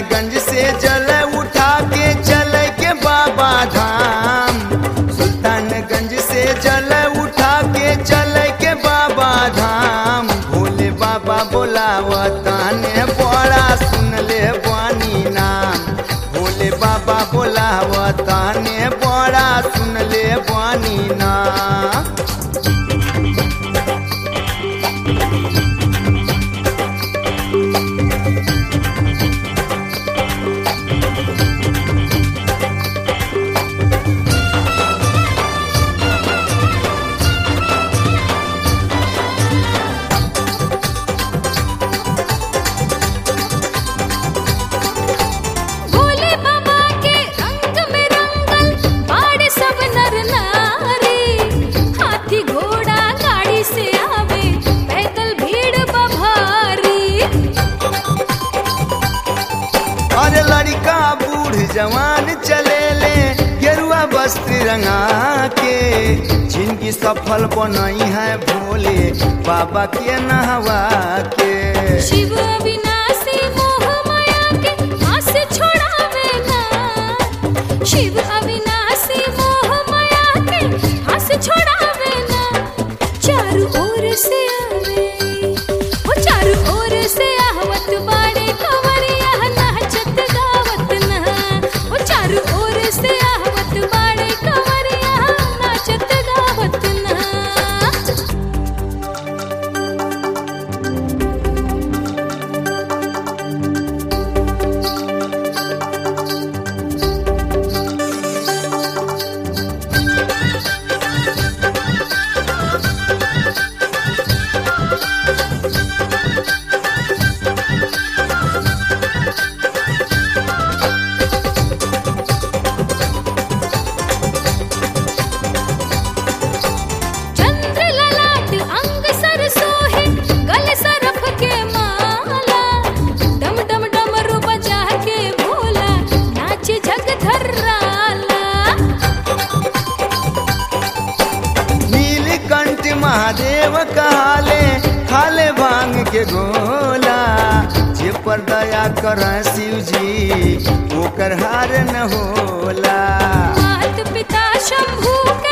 सुल्तानगंज से जल उठा के चल के बाबा धाम सुल्तानगंज से जल उठा के चल के बाबा धाम भोले बाबा बोलावताने बड़ा सुन ले बानी नाम भोले बाबा बोलावताने बड़ा सुन ले बानी नाम भोले बाबा के रंग में रंगल बाड़े सब नर नारी हाथी घोड़ा गाड़ी से आवे पैदल भीड़ बभारी अरे लड़का बूढ़ जवान चले ले गेरुआ वस्त्र रंगा के जिनकी सफल बनाई है भोले बाबा के नहवा के शिव अविनाशी मोह माया के हाथ से छोड़ावे ना शिव अविनाशी मोह माया के हाथ से छोड़ावे ना चारों ओर से आवे ओ चारों ओर से आहवत बाड़े कंवरिया नाचत गावत ना ओ चारों ओर से आहवत बाड़े कंवरिया नाचत गावत ना चंद्र ललाट अंग सर सोहे गले सरफ के माला डम डम डमरू बजा के भोला नाच जग धर्राला नीलकंठ महादेव कहाले खाले भांग के गोला जे पर दया कर शिव जी ओकर हार न होला मात पिता शंभू के